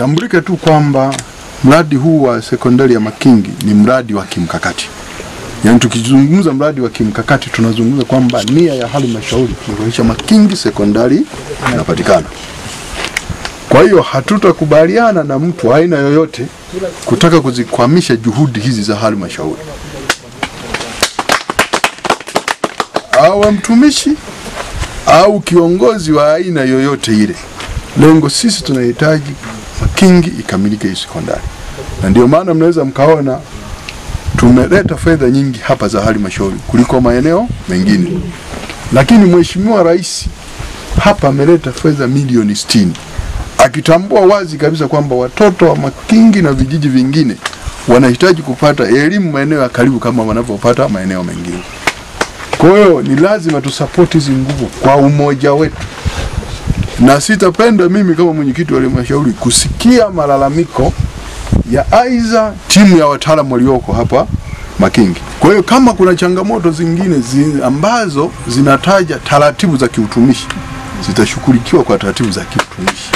Tambulike tu kwamba mradi huu wa sekondari ya Makingi ni mradi wa kimkakati. Yaani tukizungumza mradi wa kimkakati tunazungumza kwamba nia ya halmashauri ni kuhakikisha Makingi sekondari inapatikana. Kwa hiyo hatutakubaliana na mtu aina yoyote kutaka kuzikwamisha juhudi hizi za halmashauri, awe mtumishi au kiongozi wa aina yoyote ile. Lengo sisi tunahitaji Makingi ikamilike hii sekondari, na ndio maana mnaweza mkaona tumeleta fedha nyingi hapa za halmashauri kuliko maeneo mengine, lakini Mheshimiwa Rais hapa ameleta fedha milioni sitini akitambua wazi kabisa kwamba watoto wa Makingi na vijiji vingine wanahitaji kupata elimu maeneo ya karibu kama wanavyopata maeneo mengine. Kwa hiyo ni lazima tusapoti hizi nguvu kwa umoja wetu, na sitapenda mimi kama mwenyekiti wa halmashauri kusikia malalamiko ya aidha timu ya wataalamu walioko hapa Makingi. Kwa hiyo kama kuna changamoto zingine zi, ambazo zinataja taratibu za kiutumishi zitashughulikiwa kwa taratibu za kiutumishi.